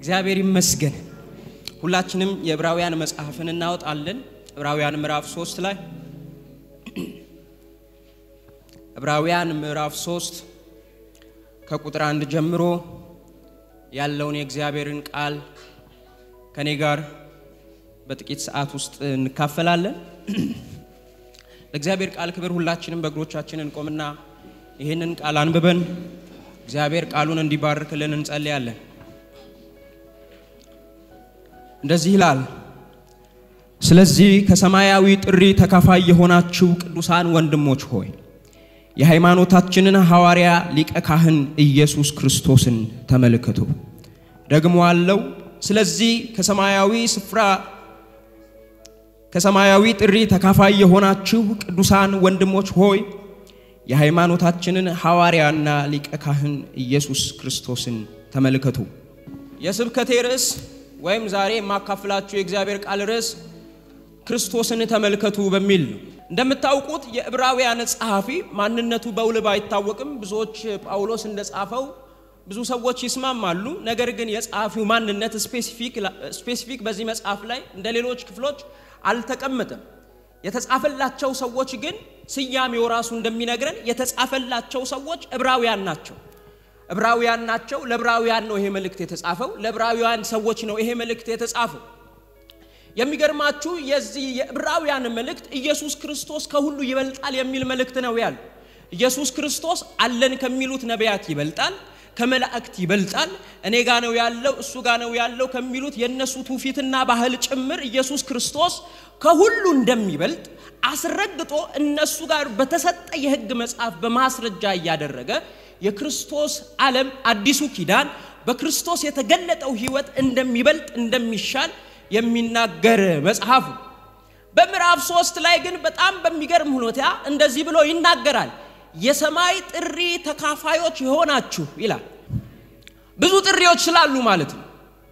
እግዚአብሔር ይመስገን። ሁላችንም የዕብራውያን መጽሐፍን እናወጣለን። ዕብራውያን ምዕራፍ ሶስት ላይ ዕብራውያን ምዕራፍ ሶስት ከቁጥር አንድ ጀምሮ ያለውን የእግዚአብሔርን ቃል ከኔ ጋር በጥቂት ሰዓት ውስጥ እንካፈላለን። ለእግዚአብሔር ቃል ክብር ሁላችንም በእግሮቻችን እንቆምና ይህንን ቃል አንብበን እግዚአብሔር ቃሉን እንዲባርክልን እንጸልያለን። እንደዚህ ይላል። ስለዚህ ከሰማያዊ ጥሪ ተካፋይ የሆናችሁ ቅዱሳን ወንድሞች ሆይ የሃይማኖታችንን ሐዋርያ ሊቀ ካህን ኢየሱስ ክርስቶስን ተመልከቱ። ደግሞ አለው። ስለዚህ ከሰማያዊ ስፍራ ከሰማያዊ ጥሪ ተካፋይ የሆናችሁ ቅዱሳን ወንድሞች ሆይ የሃይማኖታችንን ሐዋርያና ሊቀ ካህን ኢየሱስ ክርስቶስን ተመልከቱ። የስብከቴ ርዕስ ወይም ዛሬ የማካፍላችሁ የእግዚአብሔር ቃል ርዕስ ክርስቶስን ተመልከቱ በሚል ነው። እንደምታውቁት የዕብራውያን ጸሐፊ ማንነቱ በውል ባይታወቅም ብዙዎች ጳውሎስ እንደጻፈው ብዙ ሰዎች ይስማማሉ። ነገር ግን የጸሐፊው ማንነት ስፔሲፊክ በዚህ መጽሐፍ ላይ እንደ ሌሎች ክፍሎች አልተቀመጠም። የተጻፈላቸው ሰዎች ግን ስያሜው ራሱ እንደሚነግረን የተጻፈላቸው ሰዎች ዕብራውያን ናቸው። ዕብራውያን ናቸው። ለዕብራውያን ነው ይሄ መልእክት የተጻፈው። ለዕብራውያን ሰዎች ነው ይሄ መልእክት የተጻፈው። የሚገርማችሁ የዚህ የዕብራውያን መልእክት ኢየሱስ ክርስቶስ ከሁሉ ይበልጣል የሚል መልእክት ነው ያለ። ኢየሱስ ክርስቶስ አለን ከሚሉት ነቢያት ይበልጣል፣ ከመላእክት ይበልጣል፣ እኔ ጋ ነው ያለው እሱ ጋ ነው ያለው ከሚሉት የእነሱ ትውፊትና ባህል ጭምር ኢየሱስ ክርስቶስ ከሁሉ እንደሚበልጥ አስረግጦ እነሱ ጋር በተሰጠ የሕግ መጽሐፍ በማስረጃ እያደረገ የክርስቶስ ዓለም አዲሱ ኪዳን በክርስቶስ የተገለጠው ሕይወት እንደሚበልጥ እንደሚሻል የሚናገር መጽሐፉ። በምዕራፍ ሶስት ላይ ግን በጣም በሚገርም ሁኔታ እንደዚህ ብሎ ይናገራል። የሰማይ ጥሪ ተካፋዮች የሆናችሁ ይላል። ብዙ ጥሪዎች ስላሉ ማለት ነው።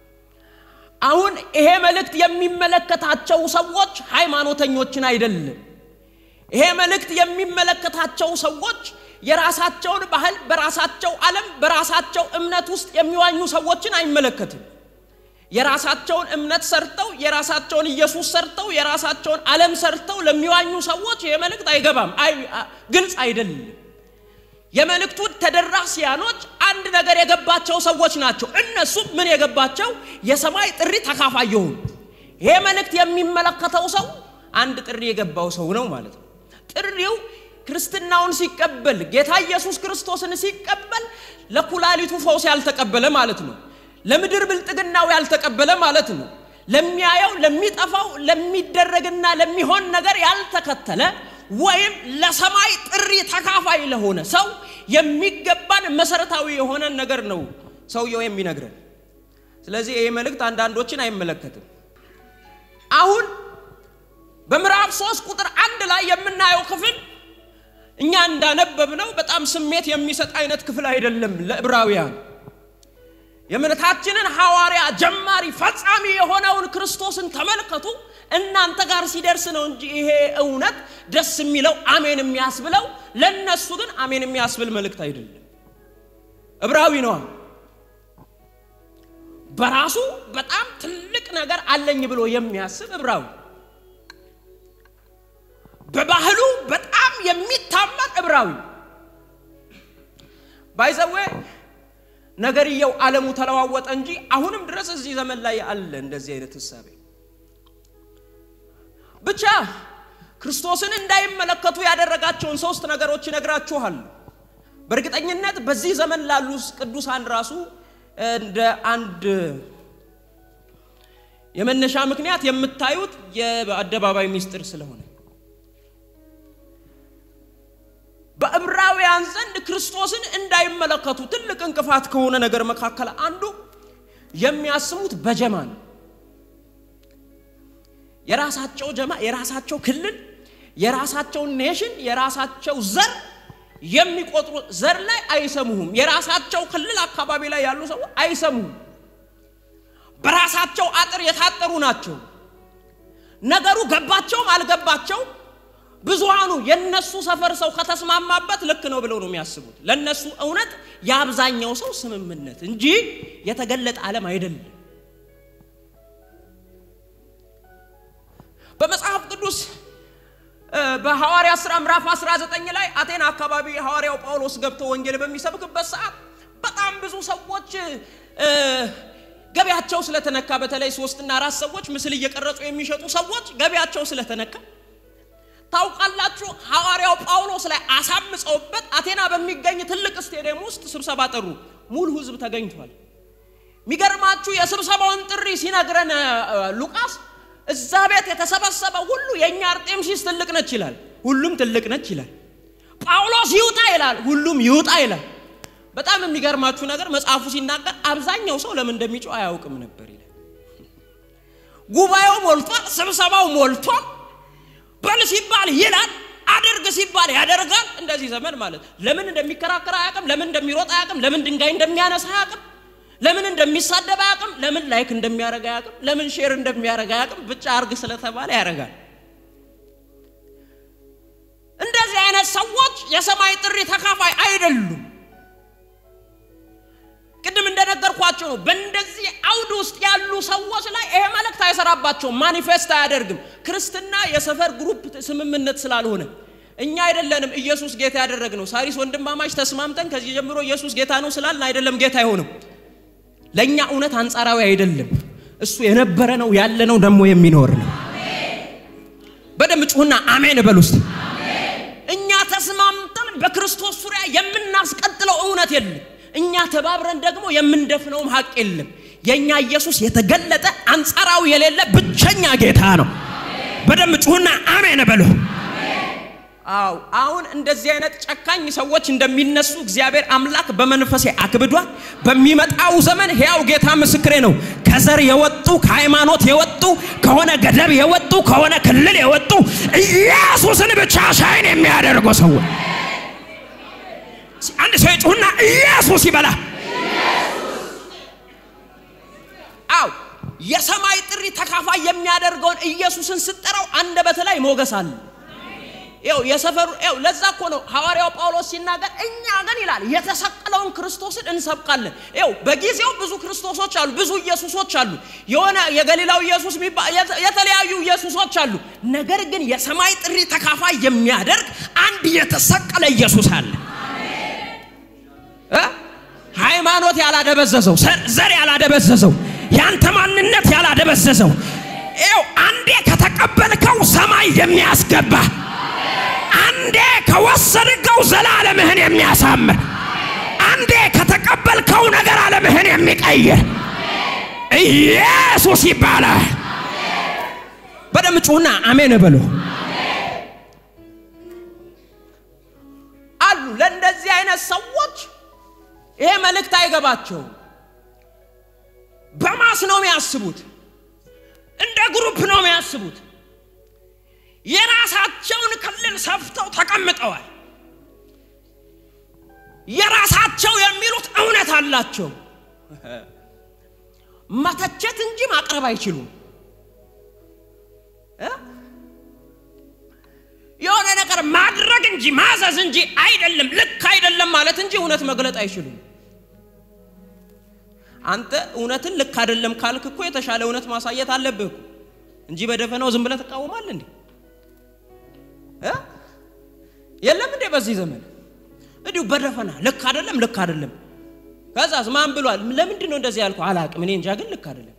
አሁን ይሄ መልእክት የሚመለከታቸው ሰዎች ሃይማኖተኞችን አይደለም። ይሄ መልእክት የሚመለከታቸው ሰዎች የራሳቸውን ባህል በራሳቸው ዓለም በራሳቸው እምነት ውስጥ የሚዋኙ ሰዎችን አይመለከትም። የራሳቸውን እምነት ሰርተው የራሳቸውን ኢየሱስ ሰርተው የራሳቸውን ዓለም ሰርተው ለሚዋኙ ሰዎች ይህ መልእክት አይገባም፣ ግልጽ አይደለም። የመልእክቱ ተደራሲያኖች አንድ ነገር የገባቸው ሰዎች ናቸው። እነሱም ምን የገባቸው የሰማይ ጥሪ ተካፋይ የሆኑ ይሄ መልእክት የሚመለከተው ሰው አንድ ጥሪ የገባው ሰው ነው ማለት ነው። ጥሪው ክርስትናውን ሲቀበል ጌታ ኢየሱስ ክርስቶስን ሲቀበል ለኩላሊቱ ፈውስ ያልተቀበለ ማለት ነው። ለምድር ብልጥግናው ያልተቀበለ ማለት ነው። ለሚያየው ለሚጠፋው፣ ለሚደረግና ለሚሆን ነገር ያልተከተለ ወይም ለሰማይ ጥሪ ተካፋይ ለሆነ ሰው የሚገባን መሰረታዊ የሆነ ነገር ነው ሰውየው የሚነግረን። ስለዚህ ይህ መልእክት አንዳንዶችን አይመለከትም። አሁን በምዕራፍ ሶስት ቁጥር አንድ ላይ የምናየው ክፍል እኛ እንዳነበብነው በጣም ስሜት የሚሰጥ አይነት ክፍል አይደለም ለዕብራውያን የእምነታችንን ሐዋርያ ጀማሪ ፈጻሚ የሆነውን ክርስቶስን ተመልከቱ። እናንተ ጋር ሲደርስ ነው እንጂ ይሄ እውነት ደስ የሚለው አሜን የሚያስብለው ለነሱ ግን አሜን የሚያስብል መልእክት አይደለም። ዕብራዊ ነዋ። በራሱ በጣም ትልቅ ነገር አለኝ ብሎ የሚያስብ ዕብራዊ፣ በባህሉ በጣም የሚታመን ዕብራዊ ባይዘዌ ነገርየው ዓለሙ ተለዋወጠ እንጂ አሁንም ድረስ እዚህ ዘመን ላይ አለ እንደዚህ አይነት ህሳቤ። ብቻ ክርስቶስን እንዳይመለከቱ ያደረጋቸውን ሶስት ነገሮች ይነግራችኋል። በእርግጠኝነት በዚህ ዘመን ላሉ ቅዱሳን ራሱ እንደ አንድ የመነሻ ምክንያት የምታዩት የአደባባይ ምስጢር ስለሆነ በዕብራውያን ዘንድ ክርስቶስን እንዳይመለከቱ ትልቅ እንቅፋት ከሆነ ነገር መካከል አንዱ የሚያስሙት በጀማ ነው። የራሳቸው ጀማ፣ የራሳቸው ክልል፣ የራሳቸው ኔሽን፣ የራሳቸው ዘር የሚቆጥሩ ዘር ላይ አይሰሙህም። የራሳቸው ክልል አካባቢ ላይ ያሉ ሰዎች አይሰሙህም። በራሳቸው አጥር የታጠሩ ናቸው። ነገሩ ገባቸውም አልገባቸውም ብዙሃኑ የነሱ ሰፈር ሰው ከተስማማበት ልክ ነው ብለው ነው የሚያስቡት። ለነሱ እውነት የአብዛኛው ሰው ስምምነት እንጂ የተገለጠ ዓለም አይደለም። በመጽሐፍ ቅዱስ በሐዋርያ ሥራ ምዕራፍ 19 ላይ አቴና አካባቢ ሐዋርያው ጳውሎስ ገብቶ ወንጌል በሚሰብክበት ሰዓት በጣም ብዙ ሰዎች ገበያቸው ስለተነካ በተለይ ሶስትና አራት ሰዎች ምስል እየቀረጹ የሚሸጡ ሰዎች ገበያቸው ስለተነካ ታውቃላችሁ፣ ሐዋርያው ጳውሎስ ላይ አሳምፀውበት አቴና በሚገኝ ትልቅ ስቴዲየም ውስጥ ስብሰባ ጠሩ። ሙሉ ሕዝብ ተገኝቷል። የሚገርማችሁ የስብሰባውን ጥሪ ሲነግረን ሉቃስ እዛ ቤት የተሰበሰበ ሁሉ የእኛ አርጤምሲስ ትልቅ ነች ይላል። ሁሉም ትልቅ ነች ይላል። ጳውሎስ ይውጣ ይላል። ሁሉም ይውጣ ይላል። በጣም የሚገርማችሁ ነገር መጽሐፉ ሲናገር አብዛኛው ሰው ለምን እንደሚጮህ አያውቅም ነበር ይላል። ጉባኤው ሞልቷል፣ ስብሰባው ሞልቷል። በል ሲባል ይላል፣ አድርግ ሲባል ያደርጋል። እንደዚህ ዘመን ማለት ለምን እንደሚከራከር አያውቅም፣ ለምን እንደሚሮጥ አያውቅም፣ ለምን ድንጋይ እንደሚያነሳ አያውቅም፣ ለምን እንደሚሳደብ አያውቅም፣ ለምን ላይክ እንደሚያደርግ አያውቅም፣ ለምን ሼር እንደሚያደርግ አያውቅም። ብቻ አርግ ስለተባለ ያደርጋል። እንደዚህ አይነት ሰዎች የሰማይ ጥሪ ተካፋይ አይደሉም። ቅድም እንደነገርኳቸው ነው። በእንደዚህ አውድ ውስጥ ያሉ ሰዎች ላይ ይሄ መልእክት አይሰራባቸውም፣ ማኒፌስት አያደርግም። ክርስትና የሰፈር ግሩፕ ስምምነት ስላልሆነ እኛ አይደለንም ኢየሱስ ጌታ ያደረግነው። ሳሪስ ወንድማማች ተስማምተን ከዚህ ጀምሮ ኢየሱስ ጌታ ነው ስላልን አይደለም ጌታ አይሆንም። ለእኛ እውነት አንጻራዊ አይደለም። እሱ የነበረ ነው ያለ ነው ደግሞ የሚኖር ነው። በደም ጩሁና አሜን በል ውስጥ እኛ ተስማምተን በክርስቶስ ዙሪያ የምናስቀጥለው እውነት የለም። እኛ ተባብረን ደግሞ የምንደፍነውም ሀቅ የለም። የእኛ ኢየሱስ የተገለጠ አንጻራዊ የሌለ ብቸኛ ጌታ ነው። በደም ጩሁና አሜን በሉ። አው አሁን እንደዚህ አይነት ጨካኝ ሰዎች እንደሚነሱ እግዚአብሔር አምላክ በመንፈሴ አክብዷል። በሚመጣው ዘመን ሕያው ጌታ ምስክሬ ነው። ከዘር የወጡ ከሃይማኖት የወጡ ከሆነ ገደብ የወጡ ከሆነ ክልል የወጡ ኢየሱስን ብቻ ሻይን የሚያደርጉ ሰዎች አንድ ሰው ይጩህና ኢየሱስ ይበላ። አው የሰማይ ጥሪ ተካፋይ የሚያደርገውን ኢየሱስን ስጠራው አንደበት ላይ ሞገስ አለ። ይኸው የሰፈሩ ይኸው ለዛ እኮ ነው ሐዋርያው ጳውሎስ ሲናገር እኛ ግን ይላል የተሰቀለውን ክርስቶስን እንሰብካለን። ይኸው በጊዜው ብዙ ክርስቶሶች አሉ፣ ብዙ ኢየሱሶች አሉ። የሆነ የገሊላው ኢየሱስ የተለያዩ ኢየሱሶች አሉ። ነገር ግን የሰማይ ጥሪ ተካፋይ የሚያደርግ አንድ የተሰቀለ ኢየሱስ አለ። ሃይማኖት ያላደበዘዘው፣ ዘር ያላደበዘዘው፣ ያንተ ማንነት ያላደበዘዘው ይኸው አንዴ ከተቀበልከው ሰማይ የሚያስገባ አንዴ ከወሰድከው ዘላለምህን የሚያሳምር አንዴ ከተቀበልከው ነገር ዓለምህን የሚቀይር ኢየሱስ ይባላል። በደም ጩሁና አሜን በሉ። አሉ ለእንደዚህ አይነት ሰዎች ይሄ መልእክት አይገባቸውም። በማስ ነው የሚያስቡት፣ እንደ ግሩፕ ነው የሚያስቡት። የራሳቸውን ክልል ሰፍተው ተቀምጠዋል። የራሳቸው የሚሉት እውነት አላቸው። መተቸት እንጂ ማቅረብ አይችሉም። የሆነ ነገር ማድረግ እንጂ ማዘዝ እንጂ አይደለም፣ ልክ አይደለም ማለት እንጂ እውነት መግለጥ አይችሉም። አንተ እውነትን ልክ አይደለም ካልክ እኮ የተሻለ እውነት ማሳየት አለብህ እንጂ በደፈናው ዝም ብለህ ትቃወማለህ እንዴ? የለም እንዴ? በዚህ ዘመን እንዲሁ በደፈና ልክ አይደለም ልክ አይደለም። ከዛስ ማን ብሏል? ለምንድን ነው እንደዚህ ያልኩ አላቅም። እኔ እንጃ ግን ልክ አይደለም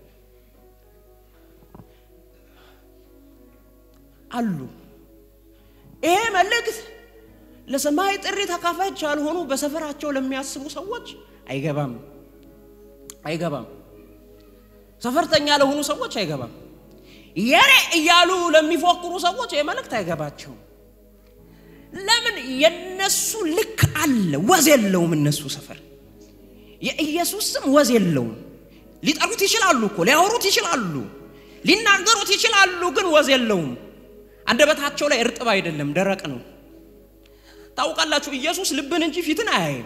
አሉ። ይሄ መልእክት ለሰማይ ጥሪ ተካፋዮች ያልሆኑ በሰፈራቸው ለሚያስቡ ሰዎች አይገባም አይገባም። ሰፈርተኛ ለሆኑ ሰዎች አይገባም። የኔ እያሉ ለሚፎክሩ ሰዎች ይህ መልእክት አይገባቸውም። ለምን? የነሱ ልክ አለ፣ ወዝ የለውም። እነሱ ሰፈር የኢየሱስ ስም ወዝ የለውም። ሊጠሩት ይችላሉ እኮ ሊያወሩት ይችላሉ፣ ሊናገሩት ይችላሉ፣ ግን ወዝ የለውም። አንደበታቸው ላይ እርጥብ አይደለም፣ ደረቅ ነው። ታውቃላችሁ፣ ኢየሱስ ልብን እንጂ ፊትን አያይም።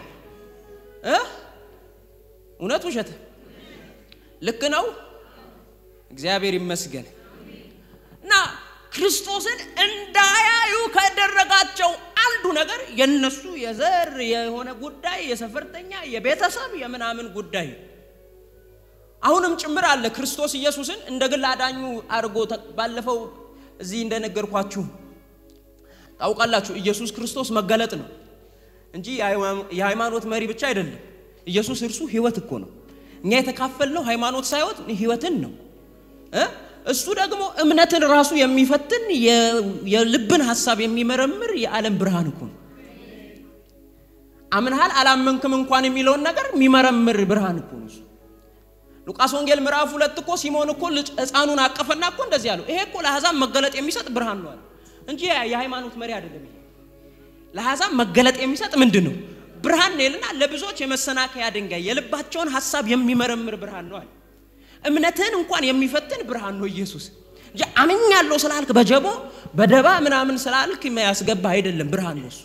እውነት ውሸት? ልክ ነው። እግዚአብሔር ይመስገን። እና ክርስቶስን እንዳያዩ ከደረጋቸው አንዱ ነገር የነሱ የዘር የሆነ ጉዳይ፣ የሰፈርተኛ፣ የቤተሰብ የምናምን ጉዳይ አሁንም ጭምር አለ። ክርስቶስ ኢየሱስን እንደ ግል አዳኙ አድርጎ ባለፈው እዚህ እንደነገርኳችሁ ታውቃላችሁ፣ ኢየሱስ ክርስቶስ መገለጥ ነው እንጂ የሃይማኖት መሪ ብቻ አይደለም። ኢየሱስ እርሱ ህይወት እኮ ነው። እኛ የተካፈልነው ሃይማኖት ሳይሆን ህይወትን ነው። እሱ ደግሞ እምነትን ራሱ የሚፈትን የልብን ሀሳብ የሚመረምር የዓለም ብርሃን እኮ ነው። አምንሃል አላመንክም እንኳን የሚለውን ነገር የሚመረምር ብርሃን እኮ ነው እሱ። ሉቃስ ወንጌል ምዕራፍ ሁለት እኮ ሲሞን እኮ ህፃኑን አቀፈና እኮ እንደዚህ አለው፣ ይሄ እኮ ለአሕዛብ መገለጥ የሚሰጥ ብርሃን ነው አለ እንጂ የሃይማኖት መሪ አይደለም። ይሄ ለአሕዛብ መገለጥ የሚሰጥ ምንድን ነው? ብርሃን ነው ይልና ለብዙዎች የመሰናከያ ድንጋይ የልባቸውን ሀሳብ የሚመረምር ብርሃን ነው አለ። እምነትህን እንኳን የሚፈትን ብርሃን ነው ኢየሱስ እንጂ አምኛለሁ ስላልክ በጀቦ በደባ ምናምን ስላልክ ያስገባ አይደለም። ብርሃን ነው እሱ።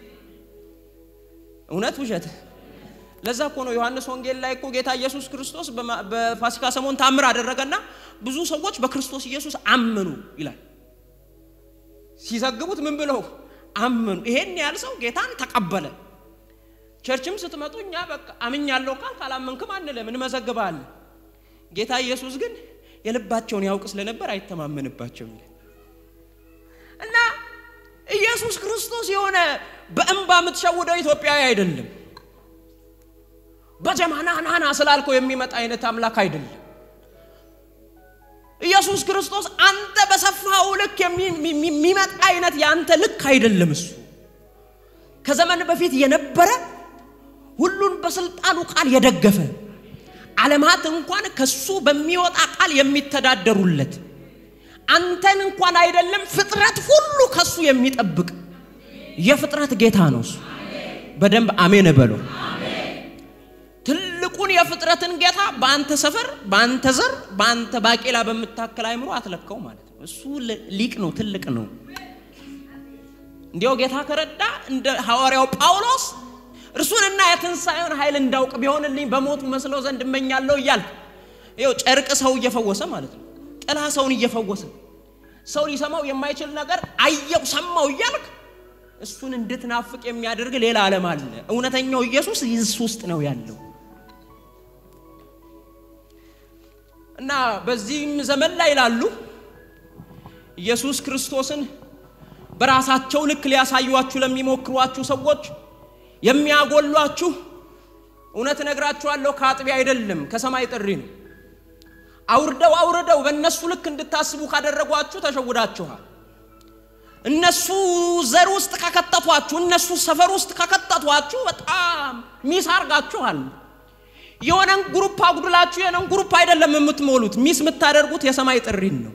እውነት ውሸት? ለዛ እኮ ነው ዮሐንስ ወንጌል ላይ እኮ ጌታ ኢየሱስ ክርስቶስ በፋሲካ ሰሞን ታምር አደረገና ብዙ ሰዎች በክርስቶስ ኢየሱስ አመኑ ይላል። ሲዘግቡት ምን ብለው አመኑ። ይሄን ያህል ሰው ጌታን ተቀበለ። ቸርችም ስትመጡ እኛ በቃ አምኛለሁ ካል ካላመንክም አንልም እንመዘግባለን። ጌታ ኢየሱስ ግን የልባቸውን ያውቅ ስለነበር አይተማመንባቸውም እና ኢየሱስ ክርስቶስ የሆነ በእንባ የምትሸውደው ኢትዮጵያዊ አይደለም። በጀማና ናና ስላልከው የሚመጣ አይነት አምላክ አይደለም። ኢየሱስ ክርስቶስ አንተ በሰፋው ልክ የሚመጣ አይነት የአንተ ልክ አይደለም። እሱ ከዘመን በፊት የነበረ ሁሉን በስልጣኑ ቃል የደገፈ ዓለማት እንኳን ከሱ በሚወጣ ቃል የሚተዳደሩለት አንተን እንኳን አይደለም ፍጥረት ሁሉ ከሱ የሚጠብቅ የፍጥረት ጌታ ነው እሱ። በደንብ አሜን በሎ። ትልቁን የፍጥረትን ጌታ በአንተ ሰፈር፣ በአንተ ዘር፣ በአንተ ባቄላ በምታከል አይምሮ አትለካው ማለት ነው። እሱ ሊቅ ነው፣ ትልቅ ነው። እንዲያው ጌታ ከረዳ እንደ ሐዋርያው ጳውሎስ እርሱንና የትንሣኤውን ኃይል እንዳውቅ ቢሆንልኝ በሞቱ መስለው ዘንድ እመኛለሁ እያልክ ይኸው ጨርቅ ሰው እየፈወሰ ማለት ነው። ጥላ ሰውን እየፈወሰ ሰው ሊሰማው የማይችል ነገር አየው ሰማው እያልክ እሱን እንድትናፍቅ የሚያደርግ ሌላ ዓለም አለ። እውነተኛው ኢየሱስ እሱ ውስጥ ነው ያለው እና በዚህም ዘመን ላይ ላሉ ኢየሱስ ክርስቶስን በራሳቸው ልክ ሊያሳዩአችሁ ለሚሞክሯችሁ ሰዎች የሚያጎሏችሁ እውነት እነግራችኋለሁ ከአጥቢያ አይደለም ከሰማይ ጥሪ ነው። አውርደው አውርደው በእነሱ ልክ እንድታስቡ ካደረጓችሁ ተሸውዳችኋል። እነሱ ዘር ውስጥ ከከተቷችሁ፣ እነሱ ሰፈር ውስጥ ከከተቷችሁ በጣም ሚስ አርጋችኋል። የሆነን ግሩፕ አጉድላችሁ የሆነን ግሩፕ አይደለም የምትሞሉት፣ ሚስ የምታደርጉት የሰማይ ጥሪን ነው።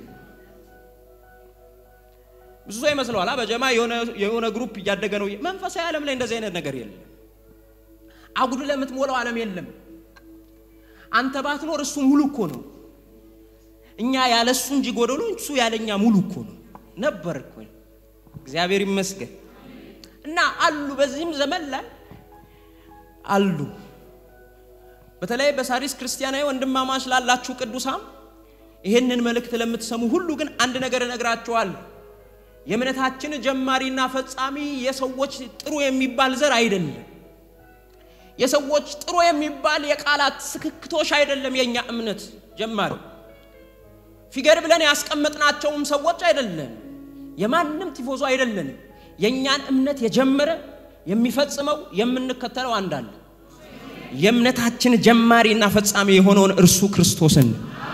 ብዙ ሰው ይመስለዋል በጀማ የሆነ ግሩፕ እያደገ ነው። መንፈሳዊ ዓለም ላይ እንደዚህ አይነት ነገር የለም። አጉድለ የምትሞላው ዓለም የለም። አንተ ባትኖር እሱ ሙሉ እኮ ነው። እኛ ያለ እሱ እንጂ ጎደሎ፣ እሱ ያለኛ ሙሉ እኮ ነው ነበር እኮ። እግዚአብሔር ይመስገን እና አሉ በዚህም ዘመን ላይ አሉ። በተለይ በሳሪስ ክርስቲያናዊ ወንድማማች ላላችሁ ቅዱሳን ይህንን መልእክት ለምትሰሙ ሁሉ ግን አንድ ነገር እነግራችኋለሁ። የእምነታችን ጀማሪና ፈጻሚ የሰዎች ጥሩ የሚባል ዘር አይደለም። የሰዎች ጥሩ የሚባል የቃላት ስክክቶሽ አይደለም። የእኛ እምነት ጀማሪ ፊገር ብለን ያስቀመጥናቸውም ሰዎች አይደለም። የማንም ቲፎዞ አይደለንም። የእኛን እምነት የጀመረ የሚፈጽመው የምንከተለው አንዳለ የእምነታችን ጀማሪና ፈጻሚ የሆነውን እርሱ ክርስቶስን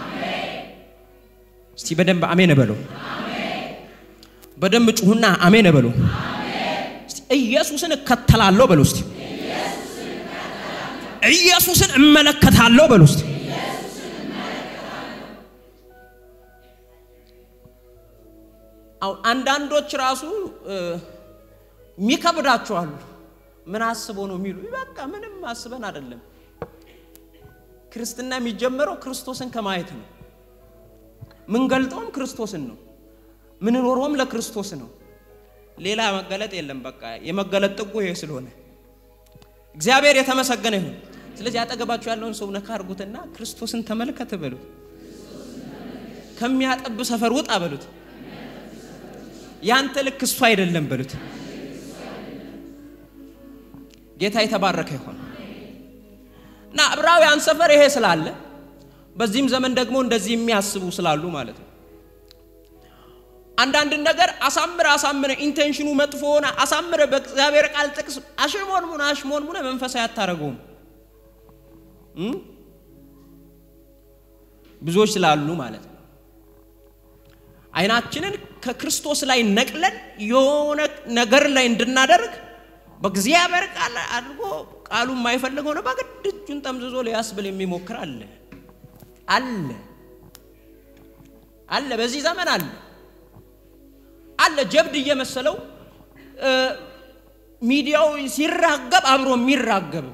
እስቲ በደንብ አሜን በለው። በደንብ ጩሁና አሜን በሉ። ኢየሱስን እከተላለሁ በሉ። እስቲ ኢየሱስን እመለከታለሁ በሉ። እስቲ አሁን አንዳንዶች ራሱ የሚከብዳቸዋሉ። ምን አስበው ነው የሚሉ በቃ ምንም አስበን አይደለም። ክርስትና የሚጀመረው ክርስቶስን ከማየት ነው። ምንገልጠውም ክርስቶስን ነው። ምንኖረውም ለክርስቶስ ነው። ሌላ መገለጥ የለም። በቃ የመገለጥ ጥጉ ይሄ ስለሆነ እግዚአብሔር የተመሰገነ ይሁን። ስለዚህ ያጠገባችሁ ያለውን ሰው ነካ አድርጉትና ክርስቶስን ተመልከት በሉት። ከሚያጠብ ሰፈር ውጣ በሉት። ያንተ ልክ እሱ አይደለም በሉት። ጌታ የተባረከ ይሆን እና ዕብራውያን ሰፈር ይሄ ስላለ በዚህም ዘመን ደግሞ እንደዚህ የሚያስቡ ስላሉ ማለት ነው። አንዳንድ ነገር አሳምረ አሳምረ ኢንቴንሽኑ መጥፎ ሆነ አሳምረ በእግዚአብሔር ቃል ጥቅስ አሽሞንሙን አሽሞንሙነ መንፈሳዊ አታረገውም። ብዙዎች ስላሉ ማለት ነው። አይናችንን ከክርስቶስ ላይ ነቅለን የሆነ ነገር ላይ እንድናደርግ በእግዚአብሔር ቃል አድርጎ ቃሉ የማይፈልገው ነው በግድ እጁን ጠምዝዞ ሊያስብል የሚሞክር አለ አለ አለ። በዚህ ዘመን አለ አለ ጀብድ እየመሰለው ሚዲያው ሲራገብ አብሮ የሚራገብ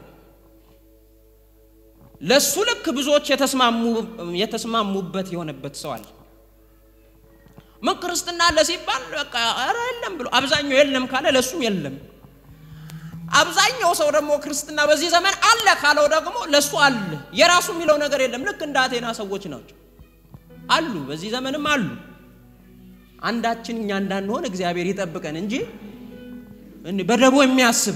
ለሱ ልክ ብዙዎች የተስማሙበት የሆነበት ሰው አለ። ምን ክርስትና አለ ሲባል በቃ ኧረ የለም ብሎ አብዛኛው የለም ካለ ለሱም የለም። አብዛኛው ሰው ደግሞ ክርስትና በዚህ ዘመን አለ ካለው ደግሞ ለሱ አለ። የራሱ የሚለው ነገር የለም። ልክ እንደ አቴና ሰዎች ናቸው አሉ፣ በዚህ ዘመንም አሉ። አንዳችን እኛ እንዳንሆን እግዚአብሔር ይጠብቀን እንጂ በደቦ የሚያስብ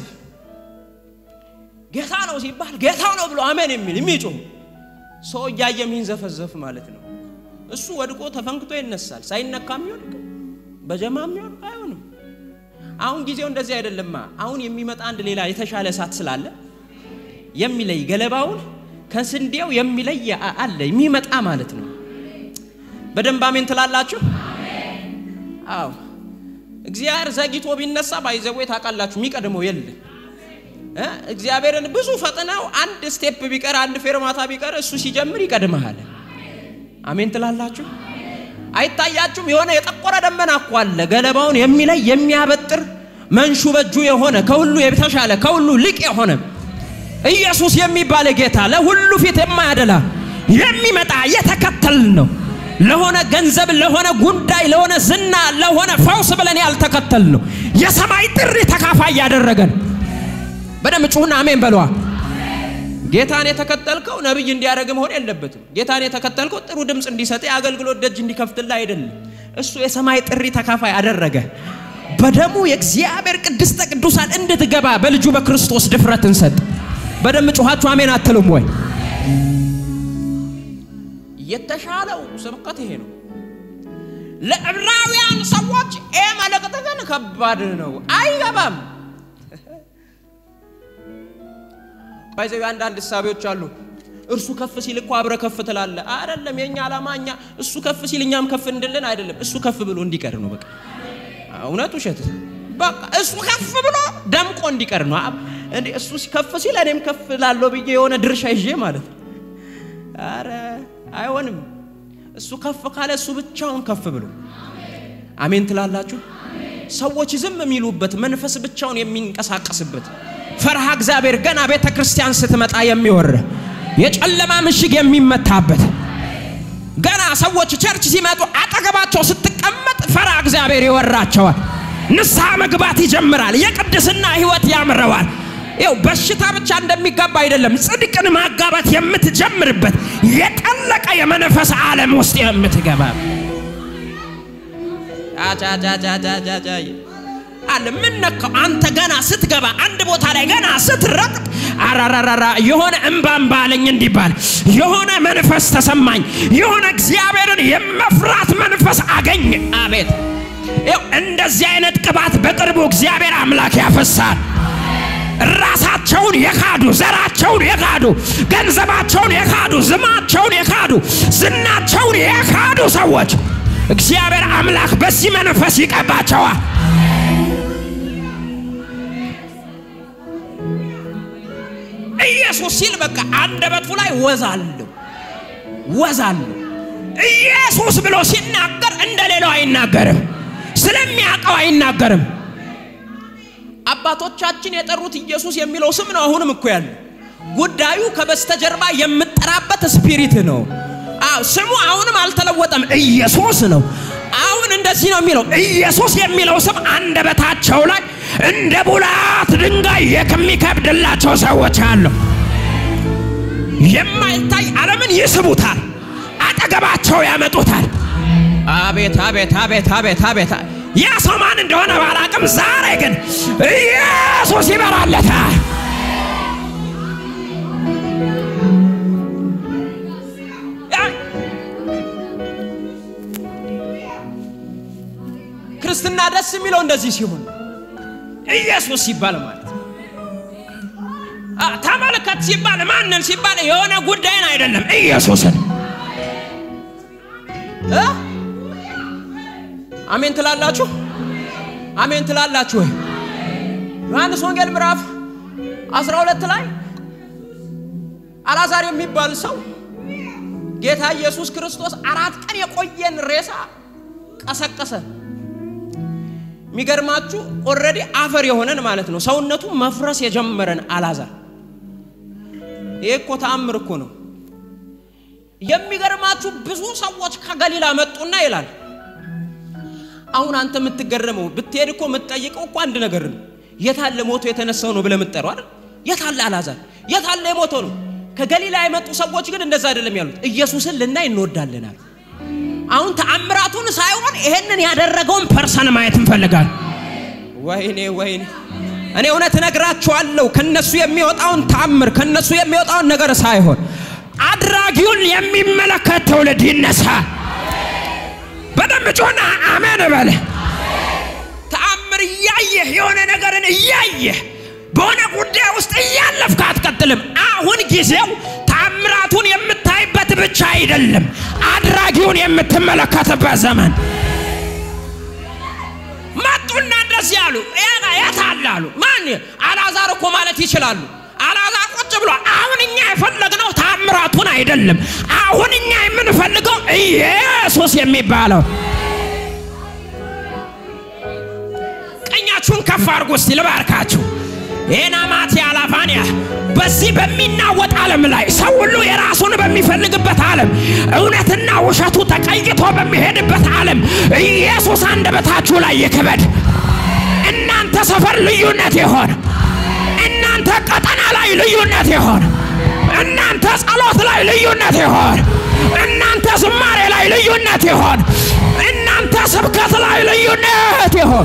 ጌታ ነው ሲባል ጌታ ነው ብሎ አሜን የሚል የሚጮህ ሰው እያየ የሚንዘፈዘፍ ማለት ነው። እሱ ወድቆ ተፈንክቶ ይነሳል። ሳይነካም ይወድቅ በጀማም ይወድቅ አይሆንም። አሁን ጊዜው እንደዚህ አይደለማ። አሁን የሚመጣ አንድ ሌላ የተሻለ እሳት ስላለ የሚለይ ገለባውን ከስንዴው የሚለይ አለ የሚመጣ ማለት ነው። በደንብ አሜን ትላላችሁ? አዎ እግዚአብሔር ዘግይቶ ቢነሳ ባይዘዌ ታውቃላችሁ፣ የሚቀድመው የለም። እግዚአብሔርን ብዙ ፈጥነው አንድ ስቴፕ ቢቀር አንድ ፌርማታ ቢቀር እሱ ሲጀምር ይቀድመሃል። አሜን ትላላችሁ? አይታያችሁም? የሆነ የጠቆረ ደመና እኮ አለ፣ ገለባውን የሚለይ የሚያበጥር መንሹ በእጁ የሆነ ከሁሉ የተሻለ ከሁሉ ልቅ የሆነ ኢየሱስ የሚባል ጌታ ለሁሉ ፊት የማያደላ የሚመጣ የተከተል ነው። ለሆነ ገንዘብ፣ ለሆነ ጉዳይ፣ ለሆነ ዝና፣ ለሆነ ፈውስ ብለን ያልተከተል ነው። የሰማይ ጥሪ ተካፋይ ያደረገን በደም ጩሁና አሜን በለዋ። ጌታን የተከተልከው ነብይ እንዲያደርግ መሆን የለበትም። ጌታን የተከተልከው ጥሩ ድምፅ እንዲሰጥ የአገልግሎት ደጅ እንዲከፍትልህ አይደለም። እሱ የሰማይ ጥሪ ተካፋይ አደረገ። በደሙ የእግዚአብሔር ቅድስተ ቅዱሳን እንድትገባ በልጁ በክርስቶስ ድፍረትን ሰጥ። በደም ጩኋችሁ አሜን አትልም ወይ? የተሻለው ስብከት ይሄ ነው። ለዕብራውያን ሰዎች ይህ መልእክት ግን ከባድ ነው፣ አይገባም። ባይዘው አንዳንድ እሳቤዎች አሉ። እርሱ ከፍ ሲል እኮ አብረ ከፍ ትላለ። አይደለም የኛ ዓላማ እኛ እሱ ከፍ ሲል እኛም ከፍ እንድልን አይደለም። እሱ ከፍ ብሎ እንዲቀር ነው። በቃ እውነት ውሸት፣ በቃ እሱ ከፍ ብሎ ደምቆ እንዲቀር ነው። እንዴ እሱ ከፍ ሲል እኔም ከፍ ላለው ብዬ የሆነ ድርሻ ይዤ ማለት ነው። አረ አይሆንም። እሱ ከፍ ካለ እሱ ብቻውን ከፍ ብሎ አሜን ትላላችሁ። ሰዎች ዝም የሚሉበት መንፈስ ብቻውን የሚንቀሳቀስበት ፈርሃ እግዚአብሔር ገና ቤተ ክርስቲያን ስትመጣ የሚወር የጨለማ ምሽግ የሚመታበት ገና ሰዎች ቸርች ሲመጡ አጠገባቸው ስትቀመጥ ፈርሃ እግዚአብሔር ይወራቸዋል። ንስሐ መግባት ይጀምራል። የቅድስና ሕይወት ያምረዋል። ይው በሽታ ብቻ እንደሚጋባ አይደለም፣ ጽድቅን ማጋባት የምትጀምርበት የጠለቀ የመንፈስ ዓለም ውስጥ የምትገባ አለ ምን ነካው? አንተ ገና ስትገባ አንድ ቦታ ላይ ገና ስትረግጥ አራራራራ የሆነ እምባም ባለኝ እንዲባል የሆነ መንፈስ ተሰማኝ። የሆነ እግዚአብሔርን የመፍራት መንፈስ አገኝ። አቤት! ይኸው እንደዚህ አይነት ቅባት በቅርቡ እግዚአብሔር አምላክ ያፈሳል። ራሳቸውን የካዱ ዘራቸውን የካዱ ገንዘባቸውን የካዱ ዝማቸውን የካዱ ዝናቸውን የካዱ ሰዎች እግዚአብሔር አምላክ በዚህ መንፈስ ይቀባቸዋል። ኢየሱስ ሲል በቃ አንደበቱ ላይ ወዛለሁ ወዛለሁ። ኢየሱስ ብሎ ሲናገር እንደ ሌላው አይናገርም፣ ስለሚያውቀው አይናገርም። አባቶቻችን የጠሩት ኢየሱስ የሚለው ስም ነው። አሁንም እኮ ያለ ጉዳዩ ከበስተጀርባ የምጠራበት ስፒሪት ነው። አዎ ስሙ አሁንም አልተለወጠም፣ ኢየሱስ ነው። አሁን እንደዚህ ነው የሚለው ኢየሱስ የሚለው ስም አንደበታቸው ላይ እንደ ቡላት ድንጋይ የሚከብድላቸው ሰዎች አሉ። የማይታይ ዓለምን ይስቡታል፣ አጠገባቸው ያመጡታል። አቤት አቤት አቤት አቤት አቤት ያ ሰው ማን እንደሆነ ባላቅም፣ ዛሬ ግን ኢየሱስ ይበራለታል። ክርስትና ደስ የሚለው እንደዚህ ሲሆን ኢየሱስ ሲባል ማለት ነው። አ፣ ተመልከት ሲባል ማንን ሲባል የሆነ ጉዳይን አይደለም ኢየሱስን እ? አሜን ትላላችሁ? አሜን ትላላችሁ ወይ? ዮሐንስ ወንጌል ምዕራፍ 12 ላይ አልዓዛር የሚባል ሰው ጌታ ኢየሱስ ክርስቶስ አራት ቀን የቆየን ሬሳ ቀሰቀሰ። የሚገርማችሁ ኦልሬዲ አፈር የሆነን ማለት ነው፣ ሰውነቱ መፍረስ የጀመረን አልዓዛር። ይሄ እኮ ተአምር እኮ ነው። የሚገርማችሁ ብዙ ሰዎች ከገሊላ መጡና ይላል። አሁን አንተ የምትገረመው ብትሄድ እኮ የምትጠይቀው እኮ አንድ ነገር ነው። የታለ ሞቶ የተነሳው ነው ብለህ የምትጠራው አይደል? የታለ አልዓዛር? የታለ የሞተው ነው? ከገሊላ የመጡ ሰዎች ግን እንደዛ አይደለም ያሉት። ኢየሱስን ልናይ እንወዳለን አሉ። አሁን ተአምራቱን ሳይሆን ይሄንን ያደረገውን ፐርሰን ማየት እንፈልጋለን። ወይኔ ወይኔ፣ እኔ እውነት እነግራችኋለሁ ከነሱ የሚወጣውን ተአምር ከነሱ የሚወጣውን ነገር ሳይሆን አድራጊውን የሚመለከት ትውልድ ይነሳ። በደንብ ጮና አሜን በለ። ተአምር እያየህ የሆነ ነገርን እያየህ በሆነ ጉዳይ ውስጥ እያለፍክ አትቀጥልም። አሁን ጊዜው ተአምራቱን የምታይበት ብቻ አይደለም፣ አድራጊውን የምትመለከትበት ዘመን መጡና እንደዚህ ያሉ የት አለ አሉ። ማን አልዓዛር እኮ ማለት ይችላሉ። አልዓዛር ቁጭ ብሎ አሁን እኛ የፈለግነው ታምራቱን አይደለም። አሁን እኛ የምንፈልገው ኢየሱስ የሚባለው ቀኛችሁን ከፍ አድርጉ እስቲ ልባርካችሁ። ኤናማት ያላፋንያ በዚህ በሚናወጥ ዓለም ላይ ሰው ሁሉ የራሱን በሚፈልግበት ዓለም እውነትና ውሸቱ ተቀይቶ በሚሄድበት ዓለም ኢየሱስ አንደበታችሁ ላይ ይክበድ። እናንተ ሰፈር ልዩነት የሆነ እናንተ ቀጠና ላይ ልዩነት የሆነ እናንተ ጸሎት ላይ ልዩነት የሆነ እናንተ ዝማሬ ላይ ልዩነት የሆነ እናንተ ስብከት ላይ ልዩነት የሆነ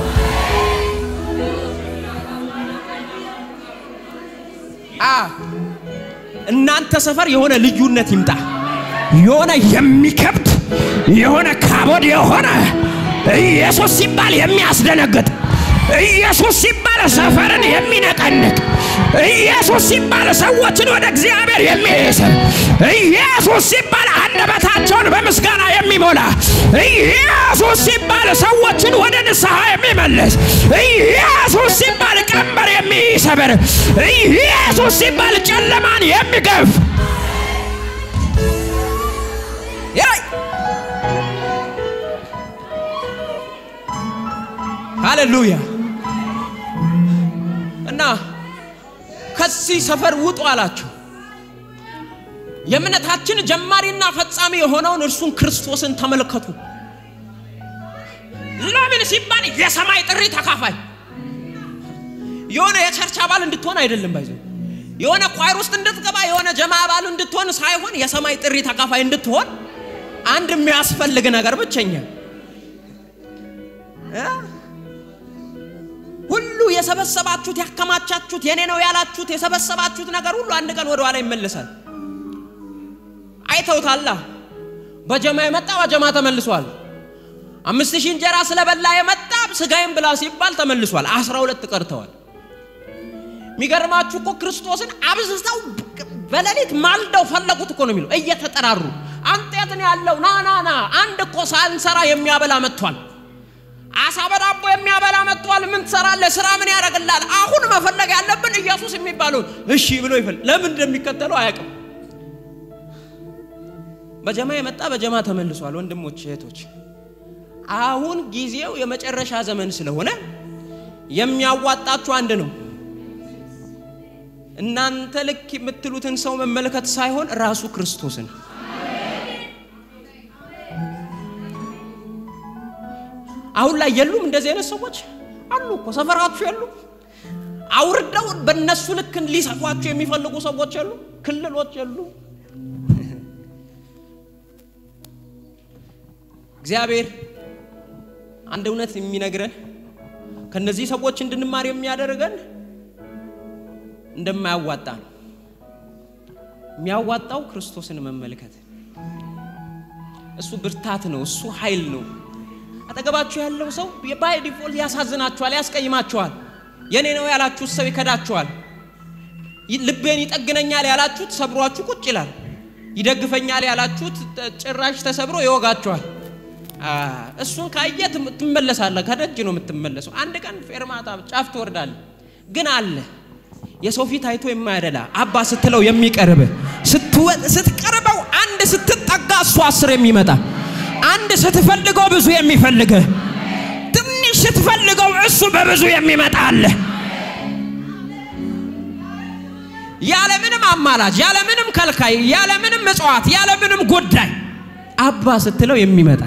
እናንተ ሰፈር የሆነ ልዩነት ይምጣ። የሆነ የሚከብድ የሆነ ካቦድ የሆነ ኢየሱስ ሲባል የሚያስደነግጥ ኢየሱስ ሲባል ሰፈርን የሚነቀንቅ ኢየሱስ ሲባል ሰዎችን ወደ እግዚአብሔር የሚስብ ኢየሱስ ሲባል አንደበታቸውን በምስጋና የሚሞላ ኢየሱስ ሲባል ሰዎችን ወደ ንስሐ የሚመልስ ኢየሱስ ሲባል ቀንበር የሚሰብር ኢየሱስ ሲባል ጨለማን የሚገፍ ሃሌሉያ እና ከዚህ ሰፈር ውጡ አላቸው። የእምነታችን ጀማሪና ፈጻሚ የሆነውን እርሱን ክርስቶስን ተመልከቱ። ለምን ሲባል የሰማይ ጥሪ ተካፋይ የሆነ የቸርች አባል እንድትሆን አይደለም። ባይዞ የሆነ ኳይር ውስጥ እንድትገባ የሆነ ጀማ አባል እንድትሆን ሳይሆን የሰማይ ጥሪ ተካፋይ እንድትሆን አንድ የሚያስፈልግ ነገር ብቸኛ ሁሉ የሰበሰባችሁት ያከማቻችሁት የኔ ነው ያላችሁት የሰበሰባችሁት ነገር ሁሉ አንድ ቀን ወደ ኋላ ይመለሳል። አይተውታላ። በጀማ የመጣ በጀማ ተመልሷል። አምስት ሺህ እንጀራ ስለበላ የመጣ ስጋዬን ብላ ሲባል ተመልሷል። አስራ ሁለት ቀርተዋል። የሚገርማችሁ እኮ ክርስቶስን አብዝተው በሌሊት ማልደው ፈለጉት እኮ ነው የሚለው እየተጠራሩ አንተ የት ነው ያለው? ና ና ና አንድ እኮ ሳንሰራ የሚያበላ መጥቷል። አሳ በዳቦ የሚያበላ መጥቷል። ምን ትሰራለህ? ስራ ምን ያደርግላል? አሁን መፈለግ ያለብን ኢየሱስ የሚባለውን እሺ ብሎ ይፈል ለምን እንደሚከተለው አያውቅም። በጀማ የመጣ በጀማ ተመልሷል። ወንድሞች እህቶች፣ አሁን ጊዜው የመጨረሻ ዘመን ስለሆነ የሚያዋጣችሁ አንድ ነው። እናንተ ልክ የምትሉትን ሰው መመልከት ሳይሆን ራሱ ክርስቶስን አሁን ላይ የሉም። እንደዚህ አይነት ሰዎች አሉ እኮ ሰፈራችሁ የሉ። አውርደው በእነሱ ልክ ሊሰፏችሁ የሚፈልጉ ሰዎች የሉ። ክልሎች የሉ። እግዚአብሔር አንድ እውነት የሚነግረን ከነዚህ ሰዎች እንድንማር የሚያደርገን እንደማያዋጣ ነው። የሚያዋጣው ክርስቶስን መመልከት፣ እሱ ብርታት ነው፣ እሱ ኃይል ነው። አጠገባችሁ ያለው ሰው ባይ ዲፎልት ያሳዝናችኋል፣ ያስቀይማችኋል። የኔ ነው ያላችሁት ሰው ይከዳችኋል። ልቤን ይጠግነኛል ያላችሁት ሰብሯችሁ ቁጭ ይላል። ይደግፈኛል ያላችሁት ጭራሽ ተሰብሮ ይወጋችኋል። እሱን ካየ ትመለሳለህ። ከደጅ ነው የምትመለሰው። አንድ ቀን ፌርማታ ጫፍ ትወርዳለህ። ግን አለ የሰው ፊት አይቶ የማያደላ አባ ስትለው የሚቀርብ ስትቀርበው አንድ ስትጠጋ እሱ አስር የሚመጣ አንድ ስትፈልገው ብዙ የሚፈልግህ ትንሽ ስትፈልገው እሱ በብዙ የሚመጣ አለ። ያለምንም አማላጅ፣ ያለምንም ከልካይ፣ ያለምንም ምጽዋት፣ ያለምንም ጉዳይ አባ ስትለው የሚመጣ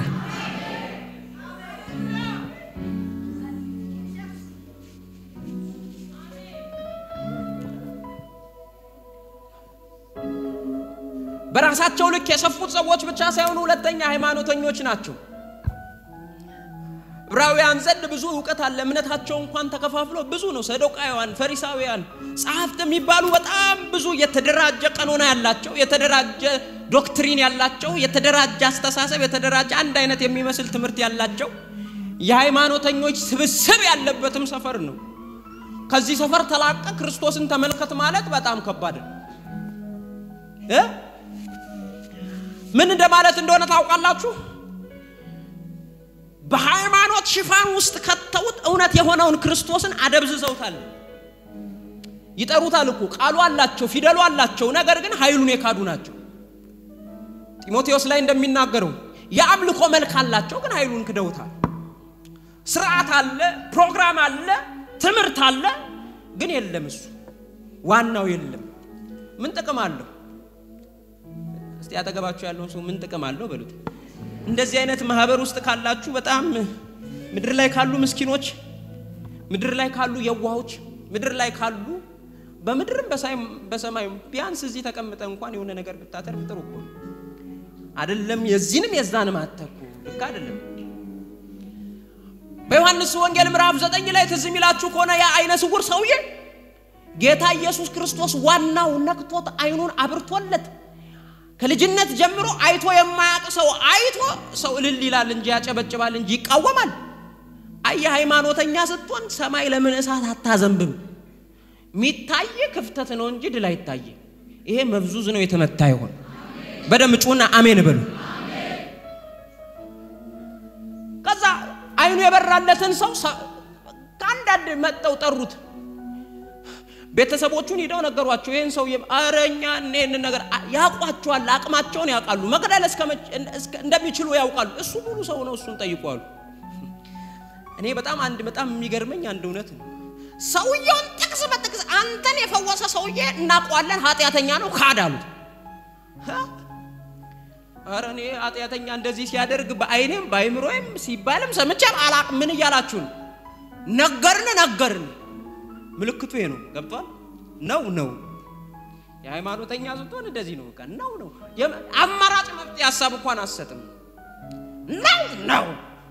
በራሳቸው ልክ የሰፉት ሰዎች ብቻ ሳይሆኑ ሁለተኛ ሃይማኖተኞች ናቸው። ዕብራውያን ዘንድ ብዙ እውቀት አለ። እምነታቸው እንኳን ተከፋፍሎ ብዙ ነው። ሰዶቃውያን፣ ፈሪሳውያን፣ ጸሐፍት የሚባሉ በጣም ብዙ የተደራጀ ቀኖና ያላቸው፣ የተደራጀ ዶክትሪን ያላቸው፣ የተደራጀ አስተሳሰብ፣ የተደራጀ አንድ አይነት የሚመስል ትምህርት ያላቸው የሃይማኖተኞች ስብስብ ያለበትም ሰፈር ነው። ከዚህ ሰፈር ተላቀ ክርስቶስን ተመልከት ማለት በጣም ከባድ ነው እ ምን እንደማለት እንደሆነ ታውቃላችሁ? በሃይማኖት ሽፋን ውስጥ ከተውት እውነት የሆነውን ክርስቶስን አደብዝዘውታል። ይጠሩታል እኮ ቃሉ አላቸው፣ ፊደሉ አላቸው። ነገር ግን ኃይሉን የካዱ ናቸው። ጢሞቴዎስ ላይ እንደሚናገረው የአምልኮ መልክ አላቸው፣ ግን ኃይሉን ክደውታል። ስርዓት አለ፣ ፕሮግራም አለ፣ ትምህርት አለ፣ ግን የለም። እሱ ዋናው የለም። ምን ጥቅም አለው? እስቲ ያጠገባችሁ ያለውን ሰው ምን ጥቅም አለው በሉት። እንደዚህ አይነት ማህበር ውስጥ ካላችሁ በጣም ምድር ላይ ካሉ ምስኪኖች፣ ምድር ላይ ካሉ የዋሆች፣ ምድር ላይ ካሉ በምድርም በሰማዩም ቢያንስ እዚህ ተቀምጠ እንኳን የሆነ ነገር ብታተርፍ ጥሩ እኮ አይደለም። የዚህንም የዛንም አተኩ ልክ አይደለም። በዮሐንስ ወንጌል ምዕራፍ ዘጠኝ ላይ ትዝ የሚላችሁ ከሆነ ያ አይነ ስውር ሰውዬ ጌታ ኢየሱስ ክርስቶስ ዋናው ነክቶት አይኑን አብርቶለት ከልጅነት ጀምሮ አይቶ የማያውቅ ሰው አይቶ ሰው እልል ይላል እንጂ ያጨበጭባል እንጂ ይቃወማል። አየ ሃይማኖተኛ ስትሆን ሰማይ ለምን እሳት አታዘንብም? ሚታይ ክፍተት ነው እንጂ ድል አይታየ። ይሄ መብዙዝ ነው የተመታ ይሆን? በደም ጩና አሜን በሉ። ከዛ አይኑ የበራለትን ሰው ከአንዳንድ መጠው ጠሩት። ቤተሰቦቹን ሂደው ነገሯቸው። ይህን ሰው አረኛ ይህንን ነገር ያውቋቸዋል፣ አቅማቸውን ያውቃሉ፣ መግደል እንደሚችሉ ያውቃሉ። እሱ ሙሉ ሰው ነው፣ እሱን ጠይቋሉ። እኔ በጣም አንድ በጣም የሚገርመኝ አንድ እውነት ነው። ሰውየውን ጥቅስ በጥቅስ አንተን የፈወሰ ሰውዬ እናውቀዋለን፣ ኃጢአተኛ ነው ካድ አሉት። ኧረ እኔ ኃጢአተኛ እንደዚህ ሲያደርግ በአይኔም በአይምሮዬም ሲባልም ሰምቼም አላቅም። ምን እያላችሁ ነው? ነገርን ነገርን ምልክቱ ይሄ ነው። ገብቷል? ነው ነው የሃይማኖተኛ ስትሆን እንደዚህ ነው። በቃ ነው ነው አማራጭ መፍትሄ ሀሳብ እንኳን አሰጥም። ነው ነው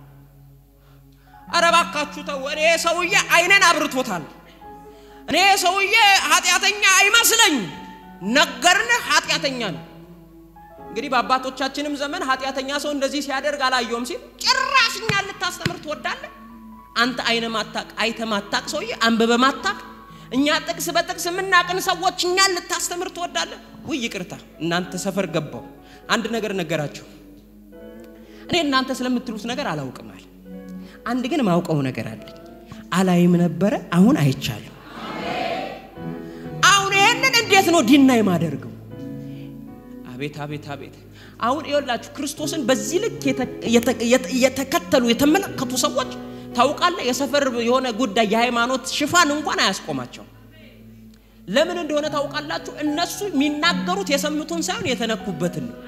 ኧረ እባካችሁ ተው። እኔ ሰውዬ አይነን አብርቶታል። እኔ ሰውዬ ኃጢአተኛ አይመስለኝም። ነገርንህ ኃጢአተኛ ነው። እንግዲህ በአባቶቻችንም ዘመን ኃጢአተኛ ሰው እንደዚህ ሲያደርግ አላየውም ሲል ጭራሽ እኛን ልታስተምር ትወዳለህ? አንተ አይነ ማታቅ አይተ ማታቅ ሰውዬ አንብበ ማታቅ እኛ ጥቅስ በጥቅስ የምናቅን ሰዎች እኛን ልታስተምር ትወዳለህ? ውይ ይቅርታ፣ እናንተ ሰፈር ገባው አንድ ነገር ነገራቸው። እኔ እናንተ ስለምትሉት ነገር አላውቅም አለ። አንድ ግን ማውቀው ነገር አለኝ። አላይም ነበረ፣ አሁን አይቻልም። አሁን ይህንን እንዴት ነው ዲና የማደርገው? አቤት አቤት አቤት! አሁን ይኸውላችሁ ክርስቶስን በዚህ ልክ የተከተሉ የተመለከቱ ሰዎች ታውቃለህ፣ የሰፈር የሆነ ጉዳይ የሃይማኖት ሽፋን እንኳን አያስቆማቸው። ለምን እንደሆነ ታውቃላችሁ? እነሱ የሚናገሩት የሰሙትን ሳይሆን የተነኩበትን ነው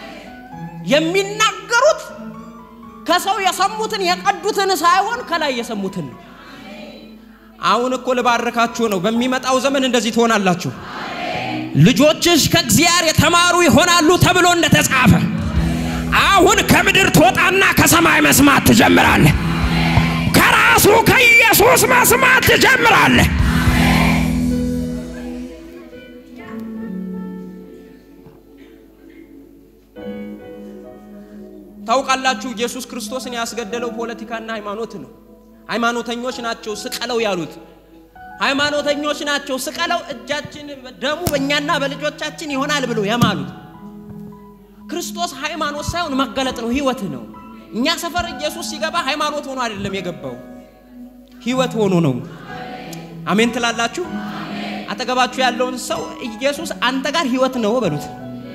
የሚናገሩት። ከሰው የሰሙትን የቀዱትን ሳይሆን ከላይ የሰሙትን ነው። አሁን እኮ ልባርካችሁ ነው። በሚመጣው ዘመን እንደዚህ ትሆናላችሁ። ልጆችሽ ከእግዚአብሔር የተማሩ ይሆናሉ ተብሎ እንደተጻፈ አሁን ከምድር ትወጣና ከሰማይ መስማት ትጀምራለህ። ከራሱ ከኢየሱስ መስማት ትጀምራለህ። ታውቃላችሁ፣ ኢየሱስ ክርስቶስን ያስገደለው ፖለቲካና ሃይማኖት ነው። ሃይማኖተኞች ናቸው ስቀለው ያሉት። ሃይማኖተኞች ናቸው ስቀለው፣ እጃችን ደሙ በእኛና በልጆቻችን ይሆናል ብሎ የማሉት። ክርስቶስ ሃይማኖት ሳይሆን መገለጥ ነው፣ ህይወት ነው። እኛ ሰፈር ኢየሱስ ሲገባ ሃይማኖት ሆኖ አይደለም የገባው፣ ህይወት ሆኖ ነው። አሜን ትላላችሁ? አጠገባችሁ ያለውን ሰው ኢየሱስ አንተ ጋር ህይወት ነው በሉት።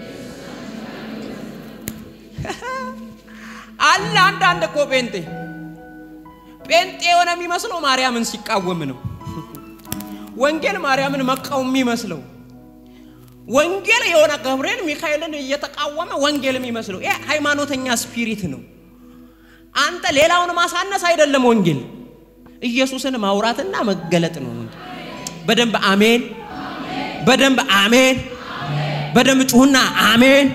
አለ አንዳንድ እኮ ጴንጤ ጴንጤ የሆነ የሚመስለው ማርያምን ሲቃወም ነው። ወንጌል ማርያምን መቃወም የሚመስለው ወንጌል የሆነ ገብርኤል ሚካኤልን እየተቃወመ ወንጌል የሚመስለው ይሄ ሃይማኖተኛ ስፒሪት ነው። አንተ ሌላውን ማሳነስ አይደለም ወንጌል፣ ኢየሱስን ማውራትና መገለጥ ነው። በደንብ አሜን፣ በደንብ አሜን፣ በደንብ ጩሁና አሜን።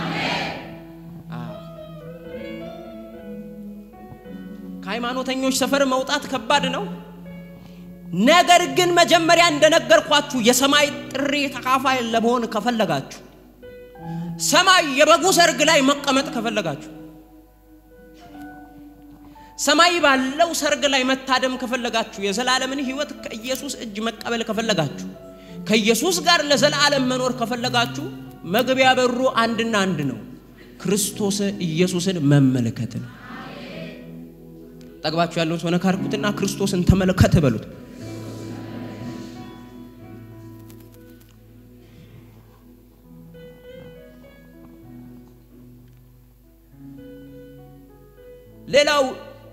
ከሃይማኖተኞች ሰፈር መውጣት ከባድ ነው። ነገር ግን መጀመሪያ እንደነገርኳችሁ የሰማይ ጥሪ ተካፋይ ለመሆን ከፈለጋችሁ፣ ሰማይ የበጉ ሰርግ ላይ መቀመጥ ከፈለጋችሁ፣ ሰማይ ባለው ሰርግ ላይ መታደም ከፈለጋችሁ፣ የዘላለምን ሕይወት ከኢየሱስ እጅ መቀበል ከፈለጋችሁ፣ ከኢየሱስ ጋር ለዘላለም መኖር ከፈለጋችሁ መግቢያ በሩ አንድና አንድ ነው፣ ክርስቶስ ኢየሱስን መመልከት ነው። ጠግባችሁ ያለውን ሰው ነካ አድርጉትና ክርስቶስን ተመልከት በሉት። ሌላው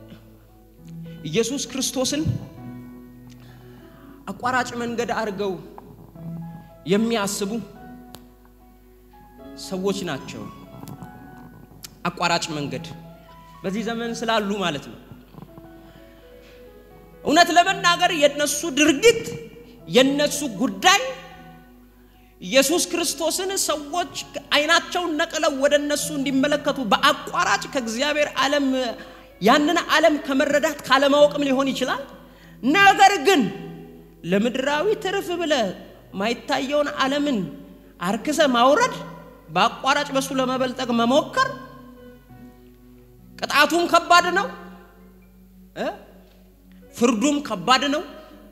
ኢየሱስ ክርስቶስን አቋራጭ መንገድ አድርገው የሚያስቡ ሰዎች ናቸው። አቋራጭ መንገድ በዚህ ዘመን ስላሉ ማለት ነው። እውነት ለመናገር የነሱ ድርጊት የነሱ ጉዳይ ኢየሱስ ክርስቶስን ሰዎች አይናቸውን ነቅለው ወደ እነሱ እንዲመለከቱ በአቋራጭ ከእግዚአብሔር ዓለም ያንን ዓለም ከመረዳት ካለማወቅም ሊሆን ይችላል። ነገር ግን ለምድራዊ ትርፍ ብለ ማይታየውን ዓለምን አርክሰ ማውረድ፣ በአቋራጭ በሱ ለመበልጠግ መሞከር ቅጣቱም ከባድ ነው እ ፍርዱም ከባድ ነው።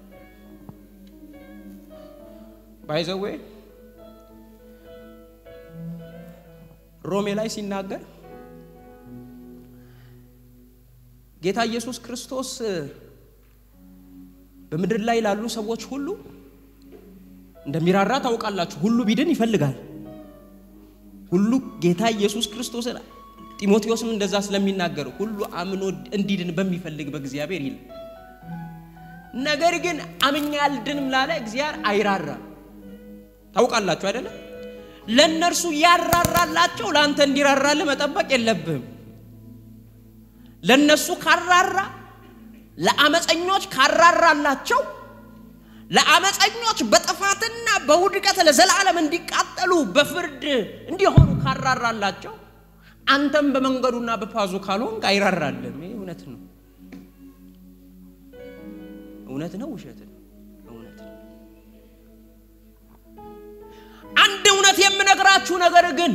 ባይዘዌ ሮሜ ላይ ሲናገር ጌታ ኢየሱስ ክርስቶስ በምድር ላይ ላሉ ሰዎች ሁሉ እንደሚራራ ታውቃላችሁ። ሁሉ ቢድን ይፈልጋል። ሁሉ ጌታ ኢየሱስ ክርስቶስን ጢሞቴዎስም እንደዛ ስለሚናገር ሁሉ አምኖ እንዲድን በሚፈልግ በእግዚአብሔር ይል ነገር ግን አምኛ አልድንም ላለ እግዚአብሔር አይራራም። ታውቃላችሁ አይደለም? ለእነርሱ ያራራላቸው ለአንተ እንዲራራልህ መጠበቅ የለብህም። ለእነሱ ካራራ ለአመፀኞች ካራራላቸው ለአመፀኞች በጥፋትና በውድቀት ለዘላለም እንዲቃጠሉ በፍርድ እንዲሆኑ ካራራላቸው አንተም በመንገዱና በፓዙ ካልሆንክ አይራራልም። ይህ እውነት ነው። እውነት ነው። ውሸት ነው። እውነት ነው። አንድ እውነት የምነግራችሁ ነገር ግን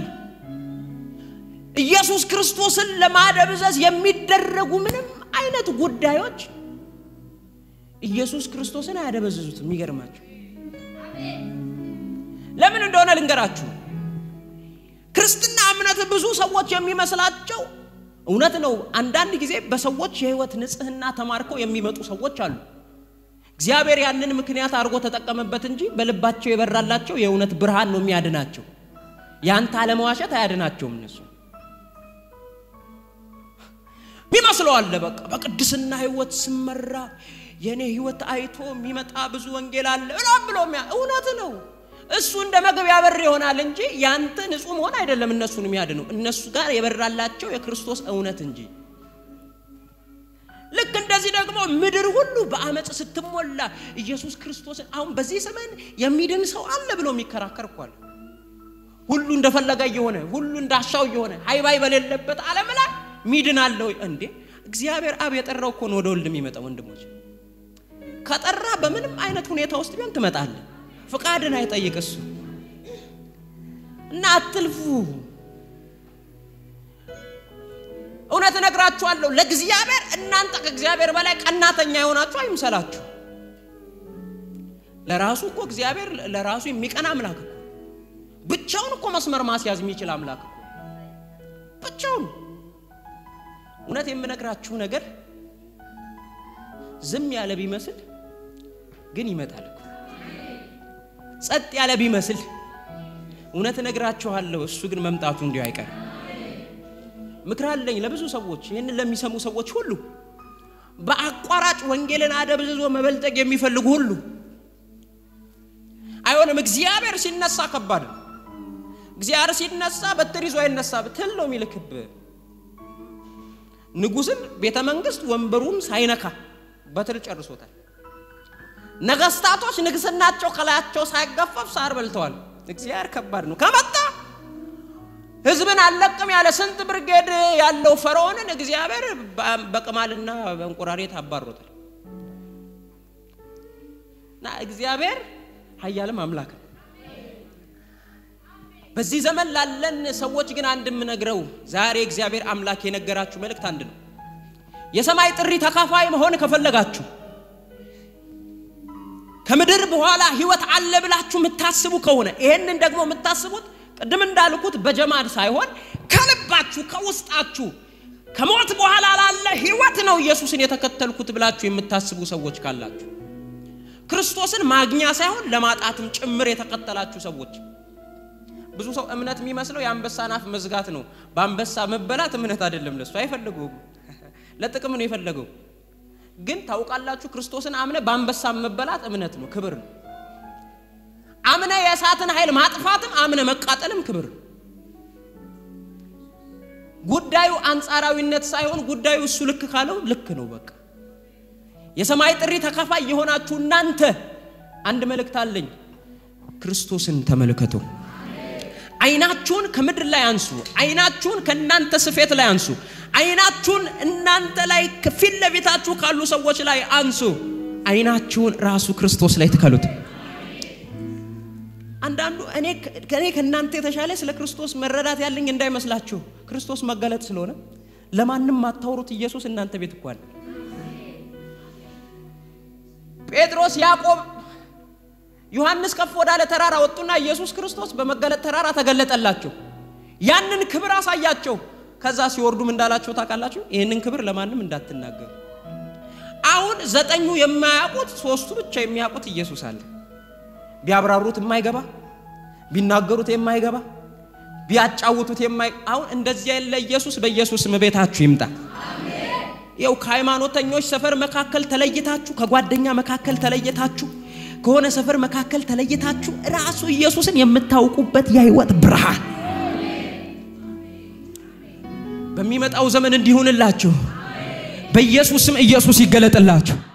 ኢየሱስ ክርስቶስን ለማደብዘዝ የሚደረጉ ምንም አይነት ጉዳዮች ኢየሱስ ክርስቶስን አያደበዝዙትም። የሚገርማችሁ ለምን እንደሆነ ልንገራችሁ። ክርስትና እምነት ብዙ ሰዎች የሚመስላቸው እውነት ነው። አንዳንድ ጊዜ በሰዎች የሕይወት ንጽሕና ተማርከው የሚመጡ ሰዎች አሉ። እግዚአብሔር ያንን ምክንያት አድርጎ ተጠቀመበት እንጂ በልባቸው የበራላቸው የእውነት ብርሃን ነው የሚያድናቸው። ያንተ አለመዋሸት አያድናቸውም። እነሱ ሚመስለው አለ በቃ በቅድስና ሕይወት ስመራ የእኔ ሕይወት አይቶ የሚመጣ ብዙ ወንጌል አለ ብሎም ብሎ እውነት ነው። እሱ እንደ መግቢያ በር ይሆናል እንጂ ያንተ ንጹሕ መሆን አይደለም እነሱን የሚያድነው እነሱ ጋር የበራላቸው የክርስቶስ እውነት እንጂ ልክ እንደዚህ ደግሞ ምድር ሁሉ በአመፅ ስትሞላ ኢየሱስ ክርስቶስን አሁን በዚህ ዘመን የሚድን ሰው አለ ብሎ የሚከራከር እኮ አለ። ሁሉ እንደፈለገ እየሆነ ሁሉ እንዳሻው እየሆነ ሃይባይ በሌለበት ዓለም ላይ ሚድን አለ ወይ እንዴ? እግዚአብሔር አብ የጠራው እኮ ነው ወደ ወልድ የሚመጣው። ወንድሞች ከጠራ በምንም አይነት ሁኔታ ውስጥ ቢሆን ትመጣለህ። ፍቃድን አይጠይቅ እሱ እና አትልፉ። እነግራችኋለሁ፣ ለእግዚአብሔር እናንተ ከእግዚአብሔር በላይ ቀናተኛ የሆናችሁ አይምሰላችሁ። ለራሱ እኮ እግዚአብሔር ለራሱ የሚቀና አምላክ እኮ ብቻውን እኮ መስመር ማስያዝ የሚችል አምላክ እኮ ብቻውን። እውነት የምነግራችሁ ነገር ዝም ያለ ቢመስል ግን ይመጣል እኮ። ጸጥ ያለ ቢመስል እውነት እነግራችኋለሁ፣ እሱ ግን መምጣቱ እንዲሁ አይቀርም። ምክር አለኝ ለብዙ ሰዎች፣ ይህንን ለሚሰሙ ሰዎች ሁሉ በአቋራጭ ወንጌልን አደብዝዞ መበልጠግ የሚፈልጉ ሁሉ አይሆንም። እግዚአብሔር ሲነሳ ከባድ ነው። እግዚአብሔር ሲነሳ በትር ይዞ አይነሳ፣ ትል ነው የሚልክብ። ንጉሥን ቤተ መንግስት ወንበሩን ሳይነካ በትር ጨርሶታል። ነገስታቶች ንግስናቸው ከላያቸው ሳይገፈፍ ሳር በልተዋል። እግዚአብሔር ከባድ ነው። ከመጣ ህዝብን አለቅም ያለ ስንት ብርጌድ ያለው ፈርዖንን እግዚአብሔር በቅማልና በእንቁራሪት አባሮታል። እና እግዚአብሔር ኃያልም አምላክ ነው። በዚህ ዘመን ላለን ሰዎች ግን አንድ የምነግረው ዛሬ እግዚአብሔር አምላክ የነገራችሁ መልእክት አንድ ነው። የሰማይ ጥሪ ተካፋይ መሆን ከፈለጋችሁ ከምድር በኋላ ህይወት አለ ብላችሁ የምታስቡ ከሆነ ይሄንን ደግሞ የምታስቡት ቅድም እንዳልኩት በጀማድ ሳይሆን ከልባችሁ ከውስጣችሁ ከሞት በኋላ ላለ ህይወት ነው ኢየሱስን የተከተልኩት ብላችሁ የምታስቡ ሰዎች ካላችሁ ክርስቶስን ማግኛ ሳይሆን ለማጣትም ጭምር የተከተላችሁ ሰዎች ብዙ ሰው እምነት የሚመስለው የአንበሳን አፍ መዝጋት ነው። በአንበሳ መበላት እምነት አይደለም። ለሱ አይፈልገውም፣ ለጥቅም ነው የፈለገው። ግን ታውቃላችሁ፣ ክርስቶስን አምነ በአንበሳ መበላት እምነት ነው፣ ክብር ነው። አምነ የእሳትን ኃይል ማጥፋትም አምነ መቃጠልም ክብር ነው። ጉዳዩ አንጻራዊነት ሳይሆን ጉዳዩ እሱ ልክ ካለው ልክ ነው። በቃ የሰማይ ጥሪ ተካፋይ የሆናችሁ እናንተ አንድ መልእክት አለኝ። ክርስቶስን ተመልከቱ። አይናችሁን ከምድር ላይ አንሱ። አይናችሁን ከእናንተ ስፌት ላይ አንሱ። አይናችሁን እናንተ ላይ ፊት ለፊታችሁ ካሉ ሰዎች ላይ አንሱ። አይናችሁን ራሱ ክርስቶስ ላይ ትከሉት። አንዳንዱ እኔ ከእኔ ከእናንተ የተሻለ ስለ ክርስቶስ መረዳት ያለኝ እንዳይመስላችሁ። ክርስቶስ መገለጥ ስለሆነ ለማንም ማታወሩት ኢየሱስ እናንተ ቤት እኮ አለ። ጴጥሮስ፣ ያዕቆብ፣ ዮሐንስ ከፍ ወዳለ ተራራ ወጡና ኢየሱስ ክርስቶስ በመገለጥ ተራራ ተገለጠላቸው። ያንን ክብር አሳያቸው። ከዛ ሲወርዱም እንዳላቸው ታውቃላችሁ፣ ይህንን ክብር ለማንም እንዳትናገሩ። አሁን ዘጠኙ የማያውቁት ሶስቱ ብቻ የሚያውቁት ኢየሱስ አለ። ቢያብራሩት የማይገባ ቢናገሩት የማይገባ ቢያጫውቱት የማይ አሁን እንደዚህ ያለ ኢየሱስ በኢየሱስ ቤታችሁ ይምጣ። ይኸው ከሃይማኖተኞች ሰፈር መካከል ተለይታችሁ ከጓደኛ መካከል ተለይታችሁ ከሆነ ሰፈር መካከል ተለይታችሁ ራሱ ኢየሱስን የምታውቁበት የህይወት ብርሃን በሚመጣው ዘመን እንዲሆንላችሁ በኢየሱስም ኢየሱስ ይገለጥላችሁ።